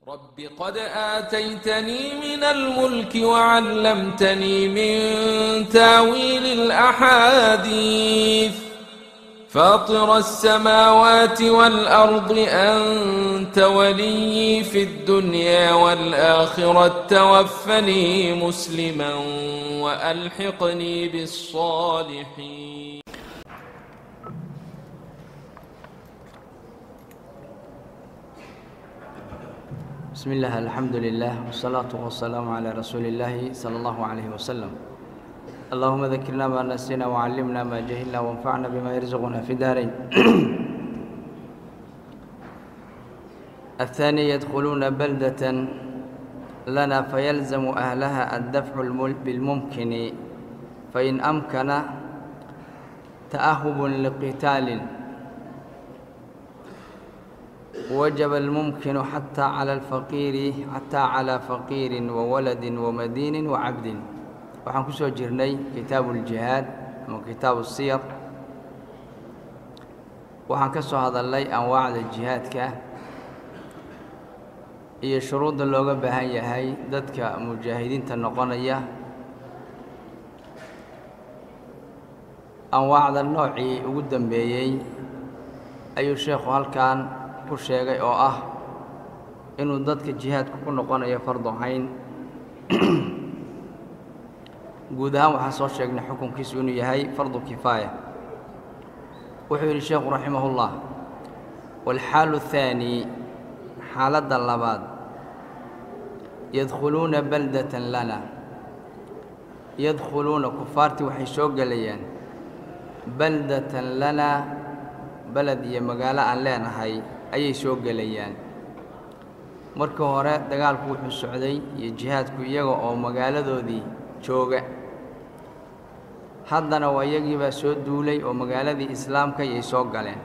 رب قد آتيتني من الملك وعلمتني من تاويل الأحاديث فاطر السماوات والأرض أنت ولي في الدنيا والآخرة توفني مسلما وألحقني بالصالحين بسم الله الحمد لله والصلاة والسلام على رسول الله صلى الله عليه وسلم اللهم ذكرنا ما نسينا وعلمنا ما جهلنا وانفعنا بما يرزقنا في دارين الثاني يدخلون بلدة لنا فيلزم أهلها الدفع المل- بالممكن فإن أمكن تأهب لقتال وجب الممكن حتى على الفقير حتى على فقير وولد ومدين وعبد waxaan ku soo jirnay kitaabu uljihaad ama kitaabu siyar waxaan ka soo hadalnay anwaacda jihaadka iyo shuruudda looga baahan yahay dadka mujaahidiinta noqonaya anwaacda noocii ugu dambeeyey ayuu sheekhu halkan ku sheegay oo ah inuu dadka jihaadka ku noqonayo fardu cayn guud ahaan waxaan soo sheegnay xukunkiisu inuu yahay fardu kifaaya wuxuu yidhi sheekhu raximahullah waalxaalu athaani xaaladda labaad yadkhuluuna baldatan lana yadkhuluuna kufaartii waxay soo gelayaan baldatan lana beled iyo magaalo aan leenahay ayay soo gelayaan markii hore dagaalku wuxuu socday iyo jihaadku iyaga oo magaaladoodii jooga haddana waa iyagiibaa soo duulay oo magaaladii islaamka ayay soo galeen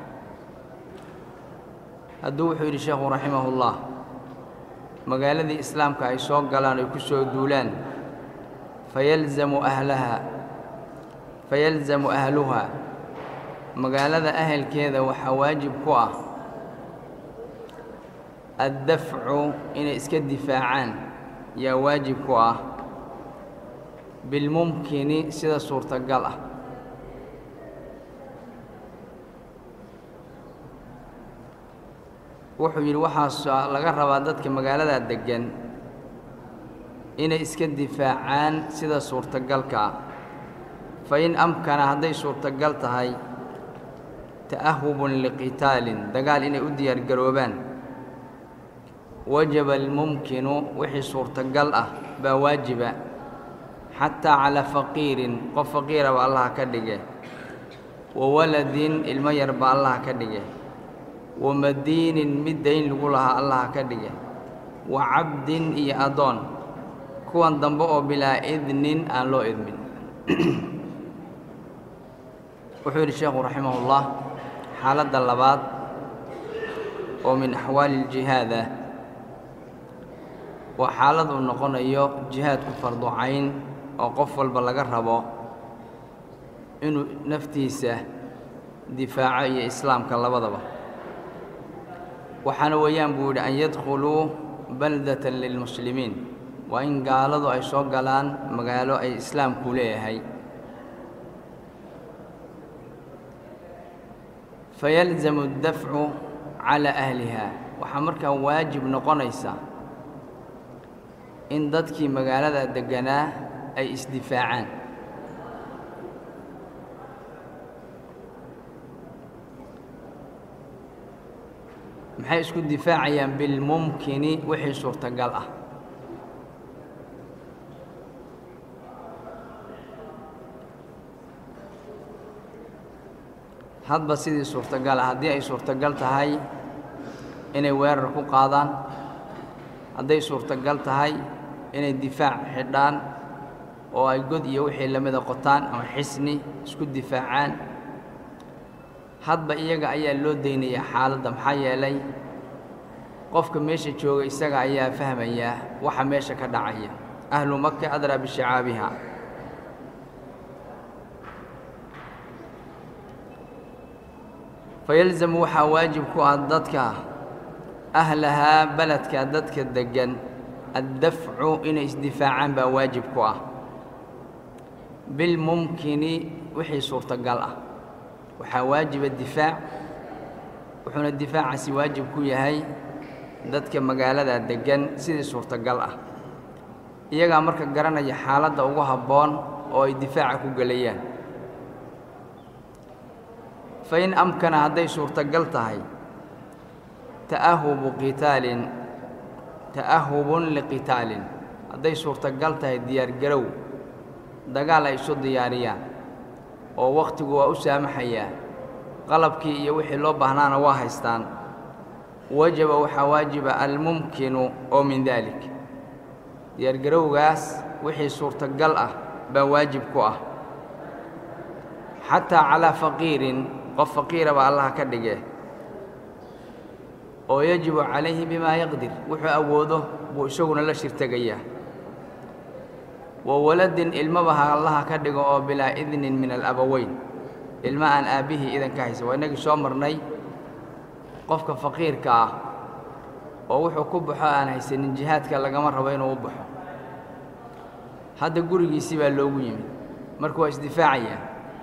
hadduu wuxuu yidhi sheekhu raximahullah magaaladii islaamka ay soo galaan oy ku soo duulaan fayalzamu ahlaha fayalzamu ahluhaa magaalada ahelkeeda waxaa waajib ku ah addafcu inay iska difaacaan yaa waajib ku ah bilmumkini sida suurtagal ah wuxuu yidhi waxaas laga rabaa dadka magaalada deggan inay iska difaacaan sida suurtagalka ah fa in amkana hadday suurtagal tahay ta'ahubun liqitaalin dagaal inay u diyaargaroobaan wajaba almumkinu wixii suurtagal ah baa waajiba xataa calaa faqiirin qof faqiiraba allaha ka dhige wa waladin ilmo yarba allaha ka dhige wa madiinin mid dayn lagu lahaa allaha ka dhige wa cabdin iyo addoon kuwan dambe oo bilaa idnin aan loo idmin wuxuu yidhi sheekhu raximahullah xaaladda labaad oo min axwaali iljihaada waa xaalad uu noqonayo jihaadku fardu cayn oo qof walba laga rabo inuu naftiisa difaaco iyo islaamka labadaba waxaana weeyaan buu yidhi an yadkhuluu baldatan lilmuslimiin waa in gaaladu ay soo galaan magaalo ay islaamku leeyahay fayalzamu addafcu calaa ahliha waxaa markaa waajib noqonaysa in dadkii magaalada degganaa ay isdifaacaan maxay isku difaacayaan bilmumkini wixii suurtagal ah hadba sidii suurtagal ah haddii ay suurtagal tahay inay weerar ku qaadaan hadday suurtagal tahay inay difaac xidhaan oo ay god iyo wixii lamida qotaan ama xisni isku difaacaan hadba iyaga ayaa loo daynayaa xaaladda maxaa yeelay qofka meesha jooga isaga ayaa fahmayaa waxa meesha ka dhacaya ahlu maka adraa bishicaabiha fayalzamu waxaa waajib ku ah dadka ahlahaa beledka dadka deggan addafcu inay isdifaacaan baa waajib ku ah bilmumkini wixii suurtagal ah waxaa waajiba difaac wuxuuna difaacaasi waajib ku yahay dadka magaalada deggan sidii suurtagal ah iyagaa marka garanaya xaaladda ugu habboon oo ay difaaca ku gelayaan fa in amkana hadday suurtagal tahay ta'ahubu qitaalin ta'ahubun liqitaalin hadday suurtagal tahay diyaargarow dagaal ay isu diyaariyaan oo wakhtigu waa u saamaxayaa qalabkii iyo wixii loo baahnaana waa haystaan wajaba waxaa waajiba almumkinu oo min daalik diyaargarowgaas wixii suurtagal ah baa waajib ku ah xataa calaa faqiirin qof faqiira baa allaha ka dhige oo yajibu calayhi bimaa yaqdir wuxuu awoodo buu isaguna la shirtegayaa wa waladin ilmabaha allaha ka dhigo oo bilaa idnin min alabaweyn ilma aan aabbihii idan ka haysan waa innagii soo marnay qofka faqiirka ah oo wuxuu ku baxo aan haysanin jihaadka lagama rabo inuu u baxo hadda gurigiisii baa loogu yimid marka waa isdifaacayaa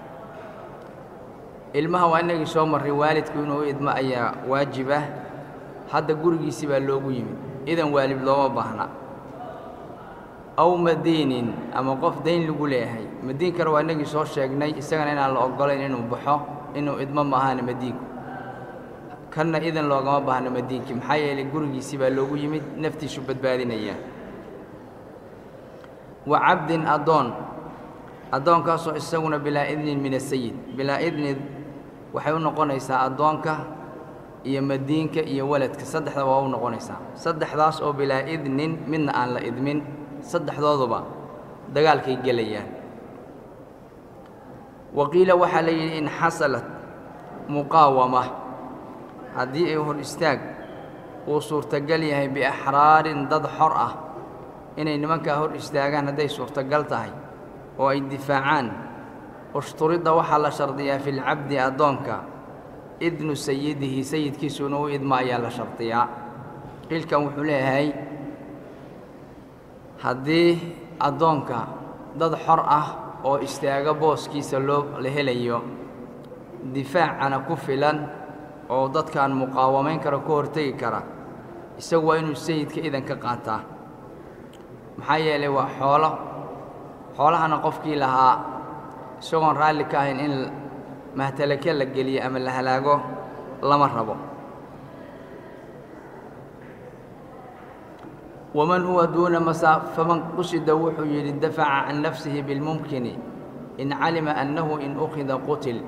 ilmaha waa innagii soo marray waalidku inuu u idmo ayaa waajib ah hadda gurigiisii baa loogu yimid idan waalid looma baahna aw madiinin ama qof dayn lagu leeyahay madiinkana waa innagii soo sheegnay isagana inaan la oggolayn inuu baxo inuu idmo ma ahana madiinku kanna idan loogama baahno madiinkii maxaa yeelay gurigiisii baa loogu yimid naftiisu badbaadinaya wa cabdin addoon addoonkaasoo isaguna bilaa idnin min asayid bilaa idni waxay u noqonaysaa addoonka iyo madiinka iyo waladka saddexda waa u noqonaysaa saddexdaas oo bilaa idnin midna aan la idmin saddexdooduba dagaalkay gelayaan wa qiila waxaa la yidhi in xasalat muqaawama haddii ay hor istaag uu suurtagal yahay biaxraarin dad xor ah inay nimankaa hor istaagaan hadday suurtagal tahay oo ay difaacaan ushturidda waxaa la shardiyaa fi lcabdi addoonka idnu sayidihi sayidkiisu inuu u idmo ayaa la shardiyaa qiilkan wuxuu leeyahay haddii addoonka dad xor ah oo istaaga booskiisa loo la helayo difaacana ku filan oo dadkaan muqaawamayn kara ku hortegi kara isagu waa inuu sayidka idan ka qaataa maxaa yeelay waa xoolo xoolahana qofkii lahaa isagoon raalli ka ahayn in mahtalake la geliyo ama la halaago lama rabo waman huwa duuna masaa faman qusida wuxuu yidhi dafaca can nafsihi bilmumkini in calima annahu in ukhida qutil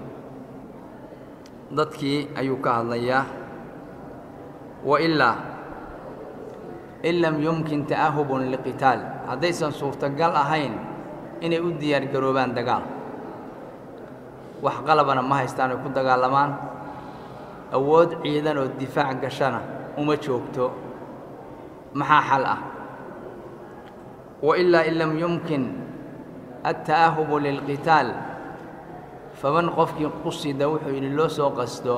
dadkii ayuu ka hadlayaa wa ilaa in lam yumkin ta'ahubun liqitaal haddaysan suurtagal ahayn inay u diyaargaroobaan dagaal wax qalabana ma haystaan ay ku dagaalamaan awood ciidan oo difaac gashana uma joogto maxaa xal ah wa ilaa in lam yumkin alta'ahubu lilqitaal faman qofkii qusida wuxuu yidhi loo soo qasto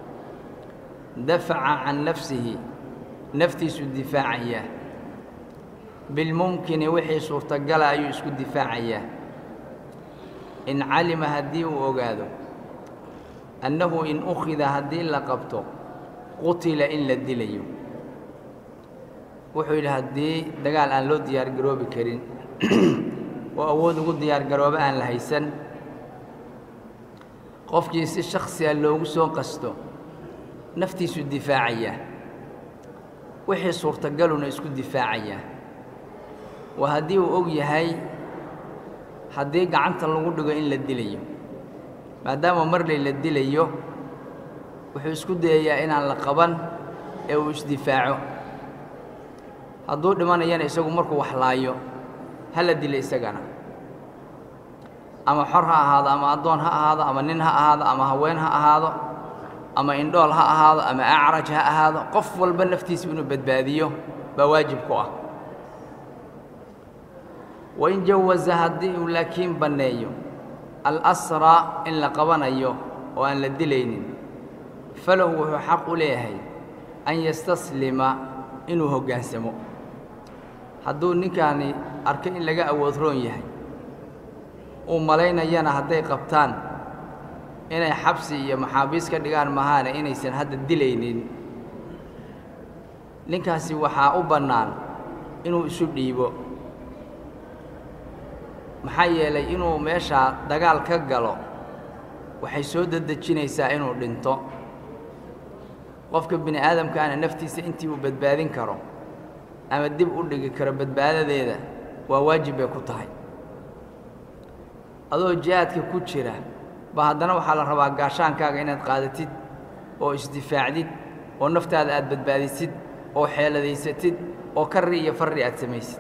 dafaca can nafsihi naftiisu difaacaya bilmumkini wixii suurtagala ayuu isku difaacayaa in calima haddii uu ogaado annahu in ukhida haddii la qabto qutila in la dilayo wuxuu yidhi haddii dagaal aan loo diyaargaroobi karin oo awood ugu diyaargarooba aan la haysan qofkii si shaksiga loogu soo qasto naftiisu difaacayaa wixii suurtagaluna isku difaacayaa waa haddii uu og yahay haddii gacanta lagu dhigo in la dilayo maadaama marley la dilayo wuxuu isku dayayaa inaan la qaban ee uu isdifaaco hadduu dhimanayana isagu markuu wax laayo ha la dila isagana ama xor ha ahaado ama addoon ha ahaado ama nin ha ahaado ama haween ha ahaado ama indhool ha ahaado ama acraj ha ahaado qof walba naftiisa inuu badbaadiyo baa waajib ku ah wain jawaza haddii uu laakiin banneeyo alasraa in la qabanayo oo aan la dilaynin falahu wuxuu xaq u leeyahay an yastaslima inuu hoggaansamo hadduu ninkaani arko in laga awood roon yahay uu malaynayana hadday qabtaan inay xabsi iyo maxaabiis ka dhigaan mahaane inaysan hadda dilaynin ninkaasi waxaa u bannaan inuu isu dhiibo maxaa yeelay inuu meeshaa dagaal ka galo waxay soo dedejinaysaa inuu dhinto qofka bini aadamkaana naftiisa intii uu badbaadin karo ama dib u dhigi karo badbaadadeeda waa waajib bay ku tahay adoo jihaadka ku jira ba haddana waxaa la rabaa gaashaankaaga inaad qaadatid oo isdifaacdid oo naftaada aad badbaadisid oo xeeladaysatid oo karri iyo farri aad samaysid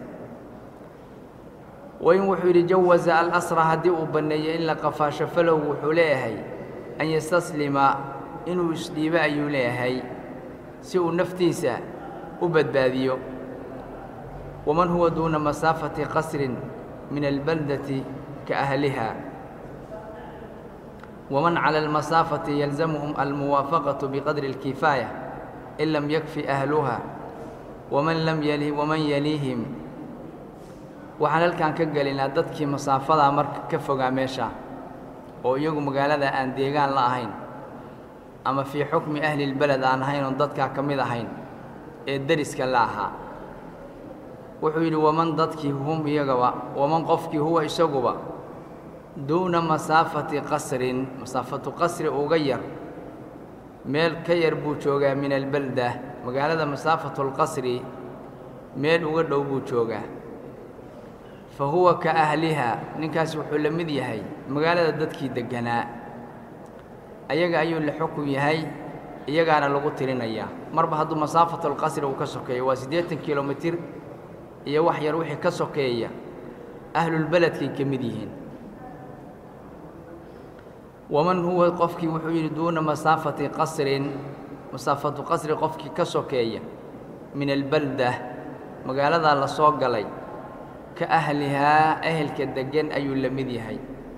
wain wuxuu yidhi jawaza alasra haddii uu banneeyo in la qafaasho falow wuxuu leeyahay an yastaslima inuu isdhiibo ayuu leeyahay si uu naftiisa u badbaadiyo waman huwa duuna masaafati qasrin min albaldati ka ahliha waman cala almasaafati yalzamuhum almuwaafaqatu biqadri اlkifaaya in lam yakfi ahluha waman lam yali waman yaliihim waxaan halkan ka gelinaa dadkii masaafadaa marka ka fogaa meesha oo iyagu magaalada aan deegaan la ahayn ama fii xukmi ahli lbeled aan ahayn oon dadkaa ka mid ahayn ee deriska la ahaa wuxuu yidhi waman dadkii hum iyagaba waman qofkii huwa isaguba duuna masaafati qasrin masaafatu qasri uga yar meel ka yar buu joogaa min albelda magaalada masaafatu lqasri meel uga dhow buu joogaa fa huwa ka ahliha ninkaas wuxuu la mid yahay magaalada dadkii degganaa ayaga ayuu la xukun yahay iyagaana lagu tirinayaa marba hadduu masaafatulqasri uu ka sokeeyo waa siddeetan kilomitir iyo wax yar wixii ka sokeeya ahlulbeledkay ka mid yihiin waman huwa qofkii wuxuu yidhi duuna masaafati qasrin masaafatu qasri qofkii ka sokeeya min albalda magaaladaa la soo galay ka ahlihaa ehelka deggan ayuu la mid yahay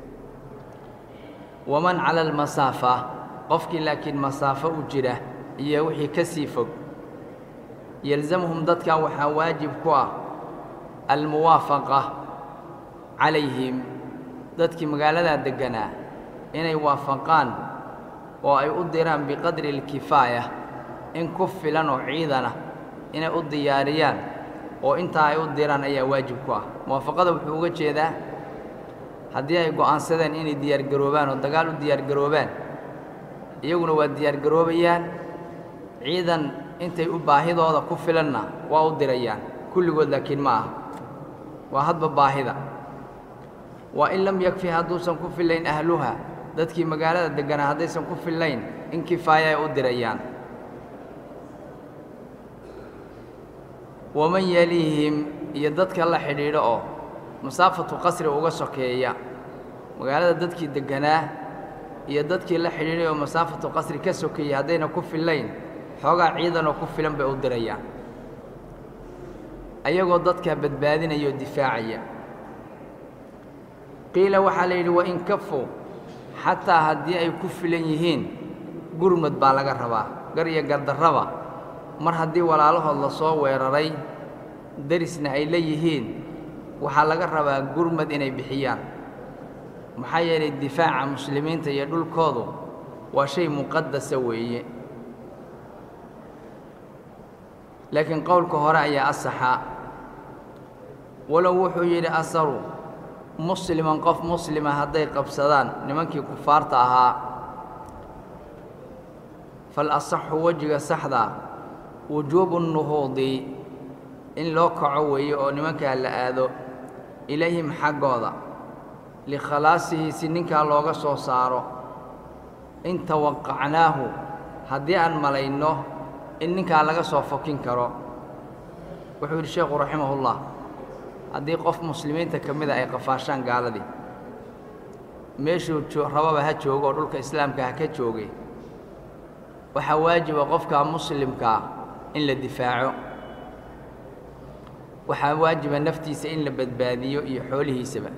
waman cala almasaafa qofkii laakiin masaafo u jira iyo wixii ka sii fog yalzamuhum dadkan waxaa waajib ku ah almuwaafaqa calayhim dadkii magaaladaa degganaa inay waafaqaan oo ay u diraan biqadri alkifaaya in ku filan oo ciidana inay u diyaariyaan oo intaa ay u diraan ayaa waajib ku ah muwaafaqada wuxuu uga jeedaa haddii ay go'aansadeen inay diyaargaroobaan oo dagaal u diyaargaroobaan iyaguna waa diyaargaroobayaan ciidan intay u baahidooda ku filanna waa u dirayaan kulligood laakiin ma aha waa hadba baahida waa in lam yakfi hadduusan ku fillayn ahluha dadkii magaalada degganaa haddaysan ku fillayn in kifaaya ay u dirayaan waman yaliihim iyo dadka la xidhiidho oo masaafatu qasri uga sokeeya magaalada dadkii degganaa iyo dadkii la xidhiidhay oo masaafatu qasri ka sokeeya haddayna ku fillayn xoogaa ciidanoo ku filan bay u dirayaan ayagoo dadkaa badbaadinaya oo difaacaya qiila waxaa la yidhi wain kafu xataa haddii ay ku filan yihiin gurmad baa laga rabaa gar iyo gardarraba mar haddii walaalahood la soo weeraray derisna ay la yihiin waxaa laga rabaa gurmad inay bixiyaan maxaa yeelay difaaca muslimiinta iyo dhulkoodu waa shay muqadasa weeye laakiin qowlka hore ayaa asaxa walow wuxuu yidhi asaru musliman qof muslima hadday qabsadaan nimankii kufaarta ahaa fal asaxu wejiga saxda wujuubu nuhuudi in loo kaco weeye oo nimankaa la aado ilayhim xaggooda likhalaasihi si ninkaa looga soo saaro in tawaqacnaahu haddii aan malayno in ninkaa laga soo fokin karo wuxuu yidhi sheekhu raximahullah haddii qof muslimiinta ka mida ay qafaashaan gaaladii meeshuu rababa ha joogo oo dhulka islaamka ha ka joogay waxaa waajiba qofkaa muslimkaa in la difaaco waxaa waajiba naftiisa in la badbaadiyo iyo xoolihiisaba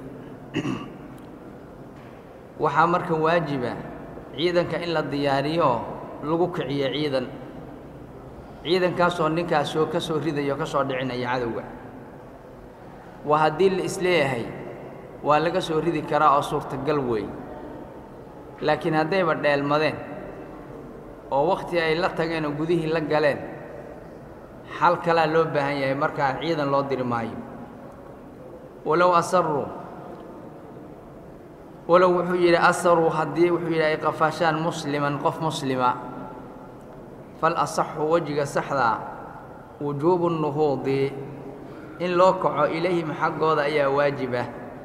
waxaa marka waajiba ciidanka in la diyaariyo lagu kiciyo ciidan ciidankaasoo ninkaas soo ka soo ridayo ka soo dhicinaya cadowga waa haddii la isleeyahay waa laga soo ridi karaa oo suurtagal weey laakiin haddayba dheelmadeen oo wakhti ay la tageen oo gudihii la galeen xal kalaa loo baahan yahay markaa ciidan loo diri maayo walow asaruu walow wuxuu yidhi asaruu haddii wuxuu yidhi ay qafaashaan musliman qof muslima fal asaxu wejiga saxdaa wujuubu nuhuudi in loo kaco ilayhim xaggooda ayaa waajiba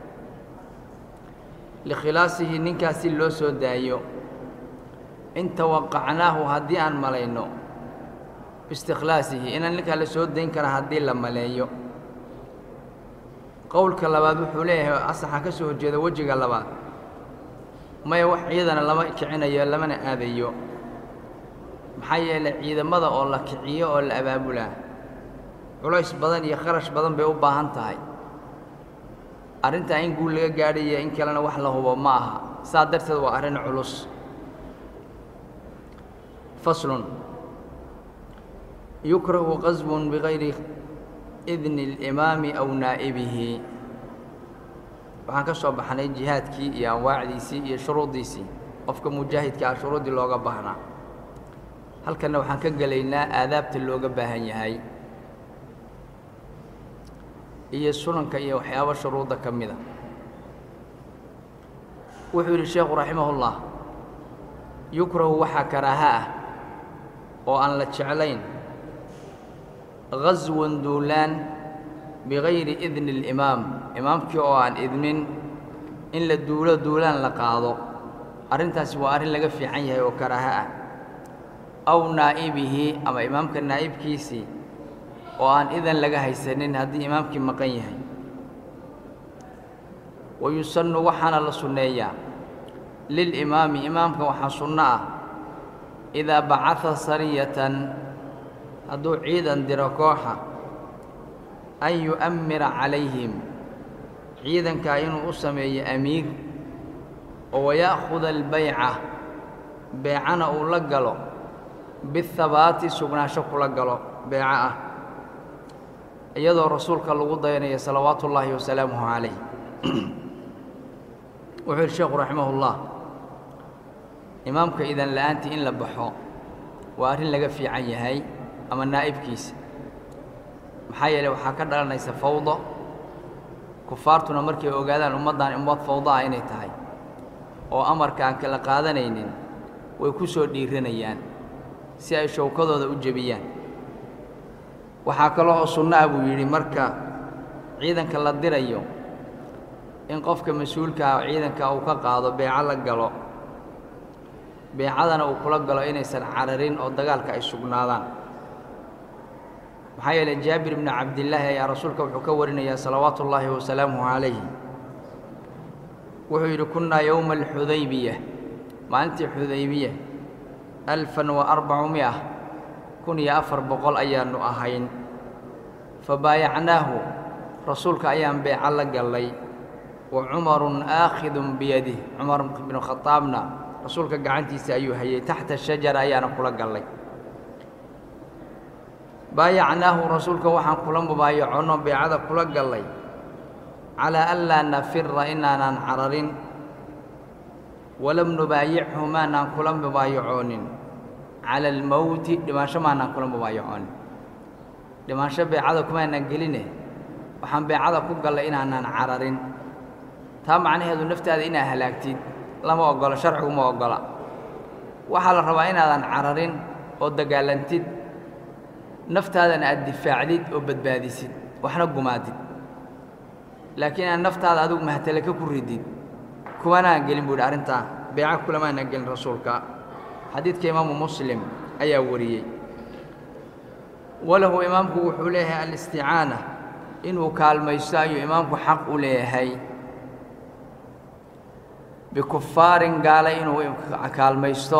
likhilaasihi ninkaas si loo soo daayo in tawaqacnaahu haddii aan malayno biistikhlaasihi inaan ninkaa la soo dayn kara haddii la maleeyo qowlka labaad wuxuu leeyahay asaxa ka soo horjeeda wejiga labaad maya wax ciidana lama kicinayo lamana aadayo maxaa yeelay ciidamada oo la kiciyo oo la abaabulaa culays badan iyo kharash badan bay u baahan tahay arrintaa in guul laga gaadhaya in kalena wax la hubo ma aha saa darteed waa arrin culus faslun yukrahu qasbun bigayri idni اlimaami aw naa'ibihi waxaan ka soo baxnay jihaadkii iyo anwaacdiisii iyo shuruuddiisii qofka mujaahidka ah shuruuddii looga baahnaa halkanna waxaan ka gelaynaa aadaabta looga baahan yahay iyo sunanka iyo waxyaabo shuruudda ka mida wuxuu yidhi sheekhu raximahullah yukrahu waxaa karaaha ah oo aan la jeclayn gaswan duulaan bigayri idni اlimaam imaamkii oo aan idmin in la duulo duulaan la qaado arrintaasi waa arrin laga fiican yahay oo karaaha ah aw naa'ibihi ama imaamka naa'ibkiisii oo aan idan laga haysanin haddii imaamkii maqan yahay wa yusannu waxaana la sunneeyaa lilimaami imaamka waxaa sunno ah idaa bacada sariyatan hadduu ciidan diro kooxa an yu'ammira calayhim ciidankaa inuu u sameeyo amiir oo waya'khuda albayca beecana uu la galo bihabaati sugnaansho kula galo beeco ah iyadoo rasuulka lagu dayanaya salawaatu ullaahi wasalaamuhu calayh wuxuu yidhi sheekhu raximahullah imaamka idan la'aantii in la baxo waa arrin laga fiican yahay ama naa'ibkiisa maxaa yeeley waxaa ka dhalanaysa fawdo kufaartuna markay ogaadaan ummaddan ummad fawdo ah inay tahay oo amarka aan kala qaadanaynin way ku soo dhiiranayaan si ay showkadooda u jebiyaan waxaa kaloo oo sunno ah buu yidhi marka ciidanka la dirayo in qofka mas-uulka ah ciidanka uu ka qaado beeco la galo beecadana uu kula galo inaysan cararin oo dagaalka ay sugnaadaan maxaa yeeley jaabir bni cabdillaahi ayaa rasuulka wuxuu ka warinayaa salawaatu ullaahi wasalaamuhu calayhi wuxuu yidhi kunnaa yowma alxudaybiya maalintii xudaybiya alfan wa arbacumia kun iyo afar boqol ayaannu ahayn fa baayacnaahu rasuulka ayaan beeco la gallay wa cumarun aakhidun biyadih cumar binu khadaabna rasuulka gacantiisa ayuu hayay taxta shajara ayaana kula gallay baayacnaahu rasuulka waxaan kula mubaayaconno beecada kula gallay calaa an laa nafira inaanan cararin walam nubaayichu maanaan kula mubaayacoonin cala almowti dhimaansho maanaan kula mubaayacoonin dhimaansho beecada kumaanan geline waxaan beecada ku gallay inaanan cararin taa macnaheedu naftaada inaad halaagtid lama ogolo sharcigu ma ogola waxaa la rabaa inaadan cararin oo dagaalantid naftaadana aad difaacdid oo badbaadisid waxna gumaadid laakiin aad naftaada adigu mahtalaka ku ridid kumanaan gelin buu yidhi arrintaa beeca kulamaanaan gelin rasuulka xadiidka imaamu muslim ayaa wariyey walahu imaamku wuxuu leeyahay alisticaana inuu kaalmaysto ayuu imaamku xaq u leeyahay bikufaarin gaale inuu kaalmaysto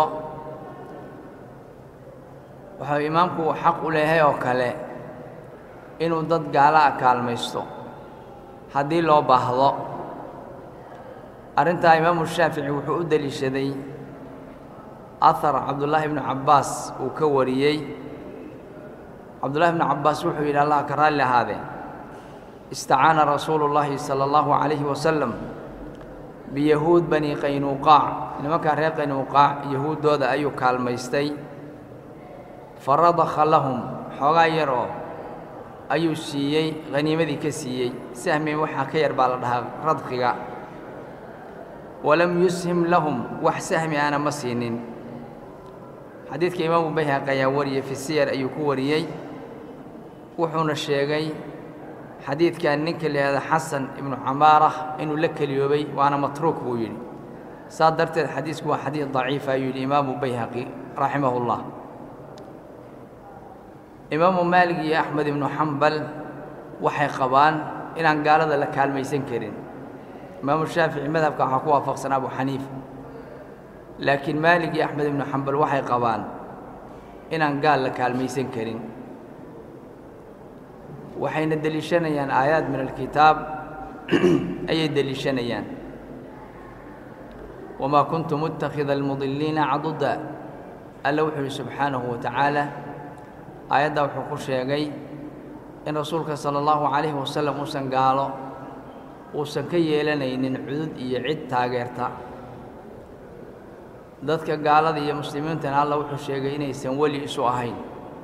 wuxuu imaamku xaq u leeyahay oo kale inuu dad gaala a kaalmaysto haddii loo baahdo arrintaa imaamu shaafici wuxuu u deliishaday ahar cabdullaahi ibnu cabbaas uu ka wariyey cabdullahi bnu cabbaas wuxuu yidhi allah ka raalli ahaadee istacaana rasuulu llaahi sala allahu calayhi wasalam biyahuud bani qaynuuqaac nimankaa reer qaynuuqaac yahuuddooda ayuu kaalmaystay faradakha lahum xoogaa yar oo ayuu siiyey haniimadii ka siiyey sahmi waxaa ka yar baa la dhahaa radkiga walam yushim lahum wax sahmi aana ma siinin xadiidka imaamu bayhaqi ayaa wariyey fi siyar ayuu ku wariyey wuxuuna sheegay xadiidkan ninka la yihahda xasan ibnu camaarah inuu la keliyoobay waana matruuk buu yidhi saa darteed xadiisku waa xadiid daciifa ayuu yidhi imaamu bayhaqi raximahu llah imaamu maalig iyo axmed ibnu xambal waxay qabaan inaan gaalada la kaalmaysan karin imaamu shaafici madhabka waxaa ku waafaqsan abu xaniifa laakiin maalig iyo axmed ibnu xambal waxay qabaan inaan gaal la kaalmaysan karin waxayna deliishanayaan aayaad min alkitaab ayay deliishanayaan wamaa kuntu muttakhida almudiliina caduda alla wuxuu yihi subxaanahu wa tacaala aayaddaa wuxuu ku sheegay in rasuulka sala allahu calayhi wasalam uusan gaalo uusan ka yeelanaynin cudud iyo cid taageerta dadka gaalada iyo muslimiintana alla wuxuu sheegay inaysan weli isu ahayn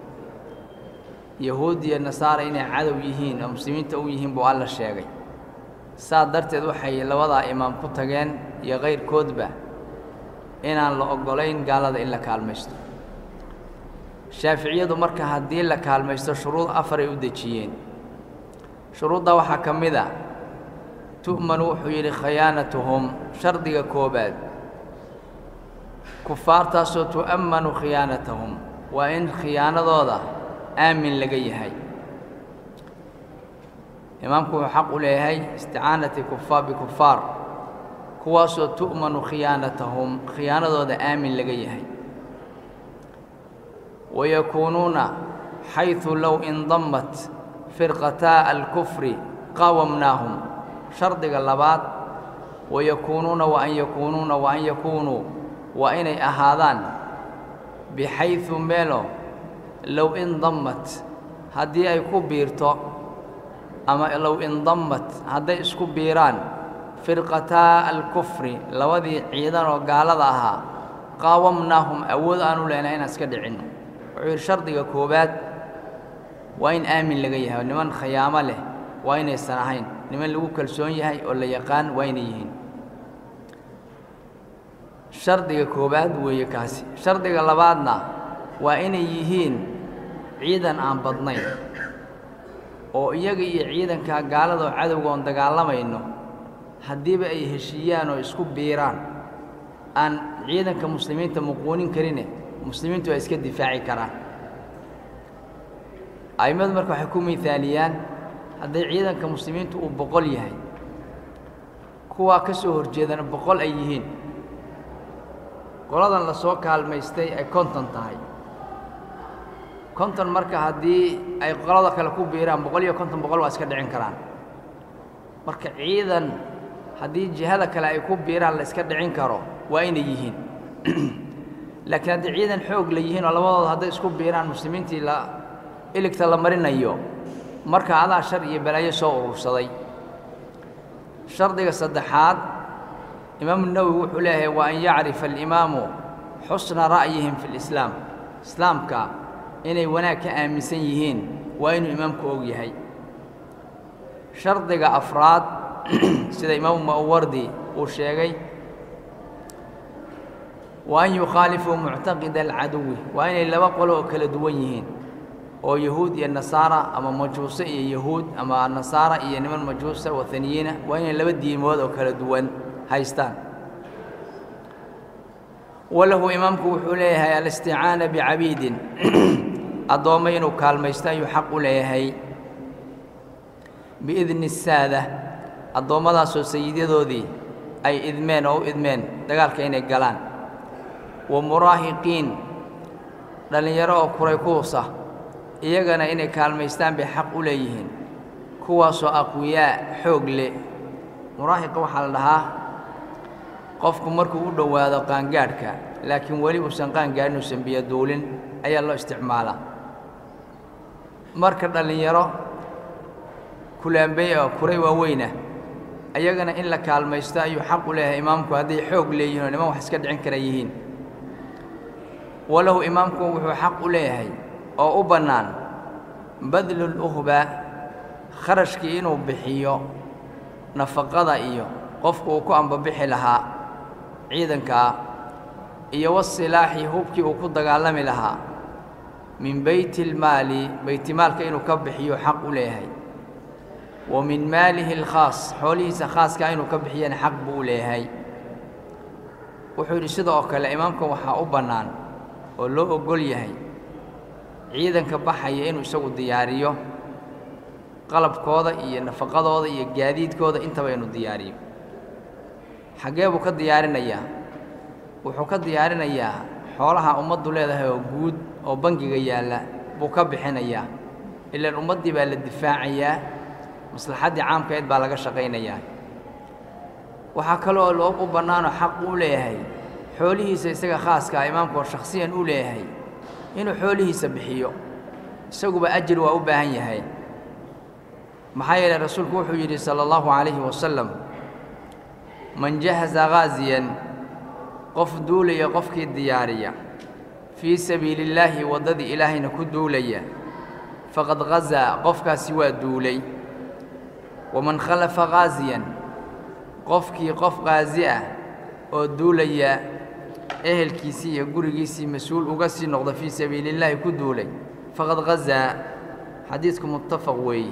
yahuud iyo nasaara inay cadow yihiin oo muslimiinta u yihiin buu alla sheegay saa darteed waxay labadaa imaam ku tageen iyo kayrkoodba inaan la oggolayn gaalada in la kaalmaysto shaaficiyadu marka haddii la kaalmaysto shuruud afaray u dejiyeen shuruuddaa waxaa ka mid a tu'manu wuxuu yidhi khiyaanatuhum shardiga koobaad kufaartaasoo tu'ammanu khiyaanatahum waa in khiyaanadooda aamin laga yahay imaamku wuxuu xaq u leeyahay isticaanati kufaar bikufaar kuwaasoo tu'manu khiyaanatahum khiyaanadooda aamin laga yahay wayakuunuuna xayثu low indammat firqataa alkufri qaawamnaahum shardiga labaad wayakuunuuna waan yakuunuuna waan yakuunuu waa inay ahaadaan bixayثu meelo low indammat haddii ay ku biirto ama low indammat hadday isku biiraan firqataa alkufri labadii ciidan oo gaalada ahaa qaawamnaahum awood aanu leenahay inaan iska dhicinno wuxuu yidhi shardiga koowaad waa in aamin laga yahay niman khayaamo leh waa inaysan ahayn niman lagu kalsoon yahay oo la yaqaan waa inay yihiin shardiga koowaad weeye kaasi shardiga labaadna waa inay yihiin ciidan aan badnayn oo iyaga iyo ciidankaa gaalada oo cadowga oon dagaalamayno haddiiba ay heshiiyaan oo isku biiraan aan ciidanka muslimiinta muquunin karine muslimiintu ay iska difaaci karaan a'immadu marka waxay ku miaaliyaan hadday ciidanka muslimiintu uu boqol yahay kuwaa ka soo horjeedana boqol ay yihiin qoladan la soo kaalmaystay ay konton tahay konton marka haddii ay qolada kale ku biiraan boqol iyo konton boqol waa iska dhicin karaan marka ciidan haddii jihada kale ay ku biiraan la iska dhicin karo waa inay yihiin laakiin haddii ciidan xoog la yihiin oo labadooda hadday isku biiraan muslimiintii la iligta la marinayo marka adaa shar iyo balaayo soo urursaday shardiga saddexaad imaamu nawowi wuxuu leeyahay waa an yacrifa alimaamu xusna ra'yihim fi lislaam islaamka inay wanaag ka aaminsan yihiin waa inuu imaamku og yahay shardiga afraad sida imaamu ma'wardi uu sheegay waa an yukhaalifuu muctaqida alcaduwi waa inay laba qolo oo kala duwan yihiin oo yahuud iyo nasaara ama majuuse iyo yahuud ama nasaara iyo niman majuusa wathaniyiina waa inay laba diimood oo kala duwan haystaan walahu imaamku wuxuu leeyahay alisticaana bicabiidin addoommo inuu kaalmaysto ayuu xaq u leeyahay biidni saada addoommadaasoo sayidyadoodii ay idmeen oo u idmeen dagaalka inay galaan wa muraahiqiin dhallinyaro oo kuray kuusa iyagana inay kaalmaystaan bay xaq u leeyihiin kuwaasoo aqwiyaa xoog leh muraahiqa waxaa la dhahaa qofku markuu u dhowaado qaangaadhka laakiin weli uusan qaangaadhin uusan biyo duulin ayaa loo isticmaalaa marka dhallinyaro kulaambey oo kuray waaweyna ayagana in la kaalmaysto ayuu xaq u leeyahay imaamku hadday xoog leeyihin oo niman wax iska dhicin kara yihiin walahu imaamku wuxuu xaq u leeyahay oo u bannaan badluluhba kharashkii inuu bixiyo nafaqada iyo qofku uu ku ambabixi lahaa ciidankaa iyo wasilaaxi hubkii uu ku dagaalami lahaa min beytilmaali beytimaalka inuu ka bixiyo xaq u leeyahay wa min maalihi alkhaas xoolihiisa khaaskaa inuu ka bixiyana xaq buu u leeyahay wuxuu yidhi sida oo kale imaamka waxaa u bannaan oo loo oggol yahay ciidanka baxaya inuu isagu diyaariyo qalabkooda iyo nafaqadooda iyo gaadiidkooda intaba inuu diyaariyo xaggee buu ka diyaarinayaa wuxuu ka diyaarinayaa xoolaha ummaddu leedahay oo guud oo bangiga yaalla buu ka bixinayaa ilaan ummaddii baa la difaacayaa maslaxaddii caamkaeed baa laga shaqaynayaa waxaa kaloo loo u bannaanoo xaq uu leeyahay xoolihiisa isaga khaaskaa imaamku oo shakhsiyan u leeyahay inuu xoolihiisa bixiyo isaguba ajir waa u baahan yahay maxaa yeelay rasuulku wuxuu yidhi sala allahu calayhi wasalam man jahaza ghaasiyan qof duulaya qofkii diyaariya fii sabiili illaahi waddadii ilaahayna ku duulaya faqad ghasaa qofkaasi waa duulay waman khalafa ghaasiyan qofkii qof ghaasi ah oo duulaya ehelkiisii iyo gurigiisii mas-uul uga sii noqda fii sabiili illaahi ku duulay faqad ghasaa xadiidku muttafaq weeye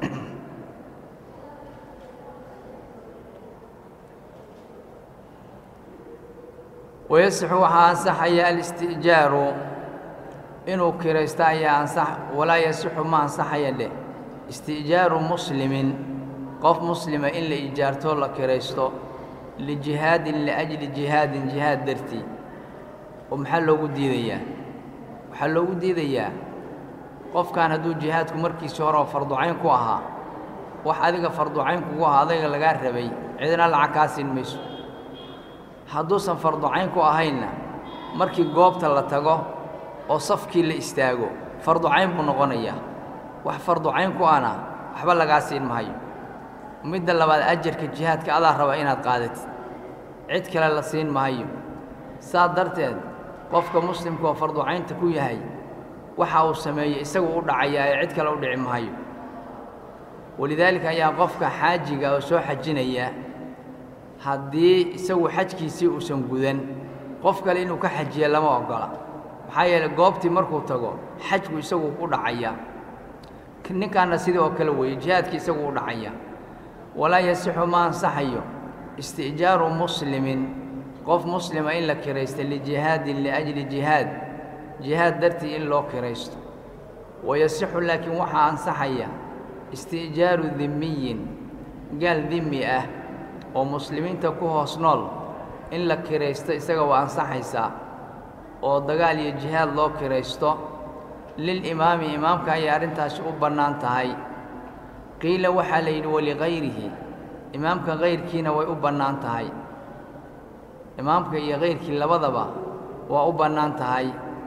wayasixu waxaa ansaxaya alisti'jaaru inuu kiraysto ayaa ansax walaa yasixu ma ansaxaya dheh isti'jaaru muslimin qof muslima in la ijaartoo la kiraysto lijihaadin liajli jihaadin jihaad dartii oo maxaa loogu diidayaa waxaa loogu diidayaa qofkan hadduu jihaadku markiisii hore oo farducayn ku ahaa wax adiga farducayn kugu ahaa adayga lagaa rabay cidina lacag kaa siin mayso hadduusan farducayn ku ahaynna markii goobta la tago oo safkii la istaago farducayn buu noqonayaa wax farducayn ku ana waxba lagaa siin mahayo midda labaad ajarka jihaadka adaa raba inaad qaadatid cid kale la siin mahayo saa darteed qofka muslimka oo farducaynta ku yahay waxa uu sameeyey isagu u dhacayaa ee cid kale u dhici mahayo walidaalika ayaa qofka xaajiga oo soo xajinaya haddii isagu xajkiisii uusan gudan qof kale inuu ka xajiya lama oggola maxaa yeeley goobtii markuu tago xajku isagu u dhacaya ninkaanna sidii oo kale weeye jihaadkii isagu u dhacaya walaa yasixu ma ansaxayo isti'jaaru muslimin qof muslima in la kiraysto lijihaadin liajli jihaad jihaad dartii in loo kiraysto wayasixu laakiin waxaa ansaxaya isti'jaaru dimmiyin gaal dimmi ah oo muslimiinta ku hoos nool in la kiraysto isaga waa ansaxaysaa oo dagaal iyo jihaad loo kiraysto lilimaami imaamka ayay arrintaasi u bannaan tahay qiila waxaa la yidhi waligayrihi imaamka kayrkiina way u bannaan tahay imaamka iyo kayrkii labadaba waa u bannaan tahay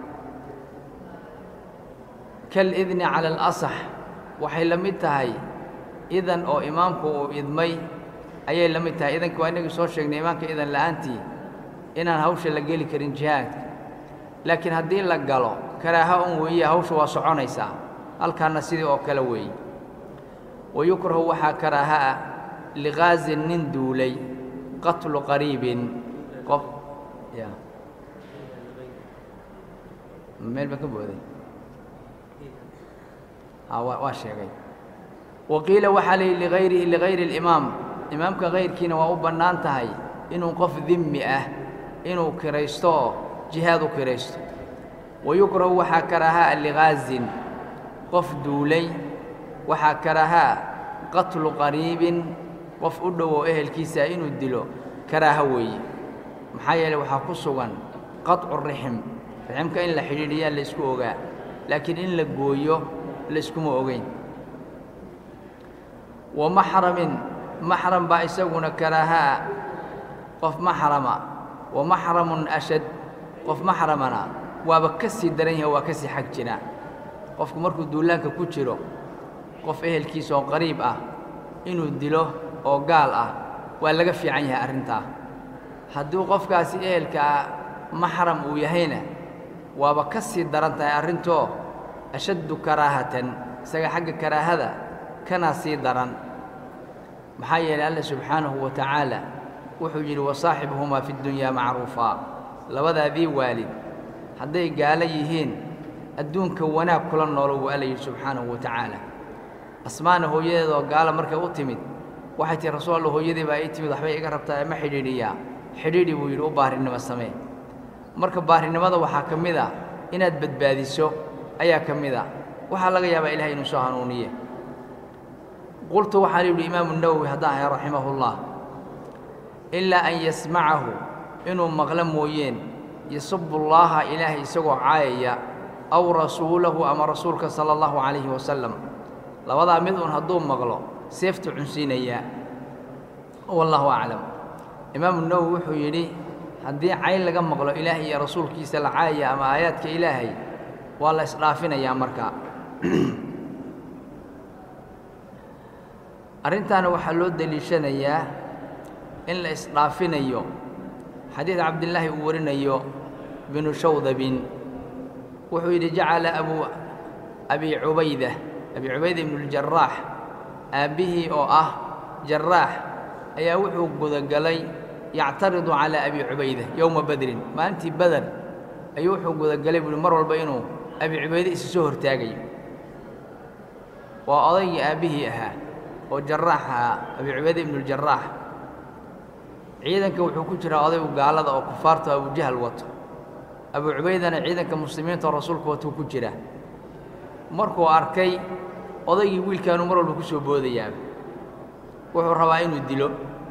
kalidni cala alasax waxay la mid tahay idan oo imaamku uu idmay ayay la mid tahay idanka waa inagii soo sheegnay imaamka idan la'aantii inaan hawsha la geli karin jihaadka laakiin haddii la galo karaaha un weeye hawsha waa soconaysaa halkaanna sidii oo kale weeye wayukrahu waxaa karaaha ah liqaasin nin duulay qatlu qariibin qof ya meel baan ka booday waa sheegay waqiila waxaa la yidhi ligayrihi ligayri اlimaam imaamka kayrkiina waa u bannaan tahay inuu qof dimmi ah inuu kiraysto oo jihaad u kiraysto wayukrahu waxaa karaahaa liqaasin qof duulay waxaa karaahaa qatlu qariibin qof u dhowow ehelkiisa inuu dilo karaaha weeye maxaa yeeley waxaa ku sugan qaطcu rixim riximka in la xidhiidhiyaa laysku ogaa laakiin in la gooyo layskuma ogeyn wa maxramin maxram baa isaguna karaahaa qof maxrama wa maxramun ashad qof maxramana waaba ka sii daran yahay waa ka sii xag jira qofku markuu duulaanka ku jiro qof ehelkiisa oo qariib ah inuu dilo oo gaal ah waa laga fiican yahay arrintaa hadduu qofkaasi ehelkaa maxram uu yahayna waaba ka sii daran tahay arrintoo ashaddu karaahatan isaga xagga karaahada kanaa sii daran maxaa yeelay alla subxaanahu wa tacaala wuxuu yidhi wasaaxibhumaa fi ddunyaa macruufaa labadaadii waalid hadday gaalo yihiin adduunka wanaag kula noolo wuu alla yidhi subxaanahu wa tacaala asmaana hooyadeedoo gaala markay u timid waxay tihi rasuul alla hooyadii baa ii timid waxbay iga rabtaa ma xidhiidhiyaa xidhiidhi buu yidhi u baarinimo samee marka baarinimada waxaa ka mid a inaad badbaadiso ayaa ka mid a waxaa laga yaabaa ilahay inuu soo hanuuniye qultu waxaan yidhi imaamu nawowi haddaan ahay raximahullah ilaa an yasmacahu inuu maqlo mooyeen yasubu llaaha ilaahay isagoo caayaya aw rasuulahu ama rasuulka sala allahu calayhi wasalam labadaa mid uun hadduu maqlo seeftu cunsiinayaa wallahu aclam imaamu nawowi wuxuu yidhi haddii cayn laga maqlo ilaahay iyo rasuulkiisa la caayaya ama aayaadka ilaahay waa la isdhaafinayaa markaa arrintaana waxaa loo deliishanayaa in la isdhaafinayo xadiid cabdillaahi uu warinayo binu shawdabin wuxuu yidhi jacala abu abi cubayda abi cubayda ibnuuljaraax aabbihii oo ah jaraax ayaa wuxuu gudagalay yactaridu calaa abi cubayda yowma badrin maalintii bader ayuu wuxuu gudagalay buuhi mar walba inuu abi cubayde isu soo hortaagayo waa odaygii aabbihii ahaa oo jaraax ahaa abi cubayde ibnuuljaraax ciidanka wuxuu ku jiraa odaygu gaalada oo kufaarta abujahal wato abu cubaydana ciidanka muslimiinta oo rasuulka watuu ku jira markuu arkay odaygii wiilkaanuu mar walba ku soo boodayaa wuxuu rabaa inuu dilo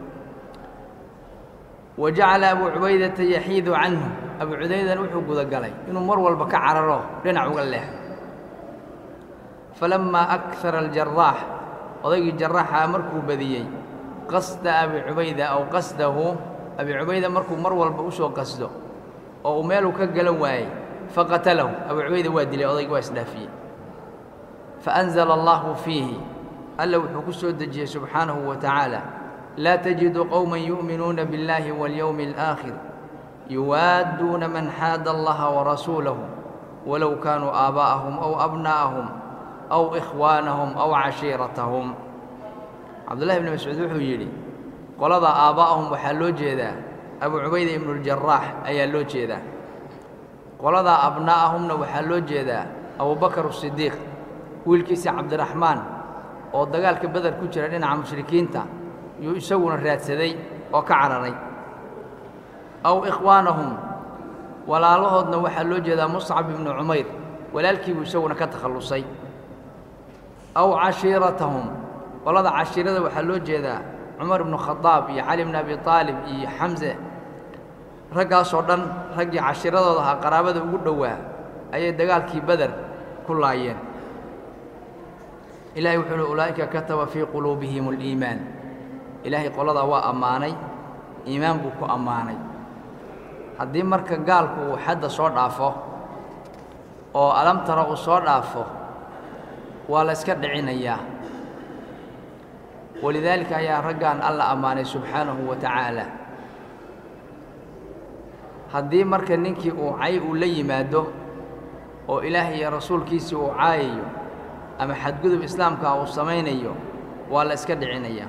wa jacala abu cubaydata yaxiidu canhu abu cubaydana wuxuu gudagalay inuu mar walba ka cararo dhinac uga leexo falammaa akara aljaraax odaygii jaraaxa markuu badiyey qasda abi cubayda aw qasdahu abi cubayda markuu mar walba u soo qasdo oo uu meeluu ka galan waayey faqatalahu abu cubayda waa dilay odaygii waa isdhaafiyey faأnzla allahu fiihi alla wuxuu ku soo dejiyey subxaanahu wa tacaala laa tajidu qowma yu'minuuna biاllahi waاlyowmi اlآakhir yuwaadduuna man xaada allaha warasuulahu walow kaanuu aabaa'ahum aw abnaa'ahum aw ikhwaanahum aw cashiiratahum cabdullahi ibni mascuud wuxuu yidhi qolada aabbaa'ahum waxaa loo jeedaa abu cubayda ibnuuljaraax ayaa loo jeedaa qoladaa abnaa'ahumna waxaa loo jeedaa abubakar asidiiq wiilkiisa cabdiraxmaan oo dagaalka beder ku jira dhinaca mushrikiinta yuu isaguna raadsaday oo ka cararay aw ikhwaanahum walaalahoodna waxaa loo jeedaa muscab ibnu cumayr walaalkiibuu isaguna ka takhallusay aw cashiiratahum qolada cashiirada waxaa loo jeedaa cumar ibnu khadaab iyo cali bni abi aalib iyo xamse raggaasoo dhan raggii cashiiradooda ahaa qaraabada ugu dhowaa ayay dagaalkii beder ku laayeen ilahay wuxuu uhi ulaa'ika kataba fii quluubihim aliimaan ilaahay qoladaa waa ammaanay iimaan buu ku ammaanay haddii marka gaalku uu xadda soo dhaafo oo alamtara uu soo dhaafo waa la iska dhicinayaa walidaalika ayaa raggan alla ammaanay subxaanahu wa tacaala haddii marka ninkii uu cay uu la yimaado oo ilaahay iyo rasuulkiisii uu caayayo ama xadgudub islaamka uu samaynayo waa la iska dhicinayaa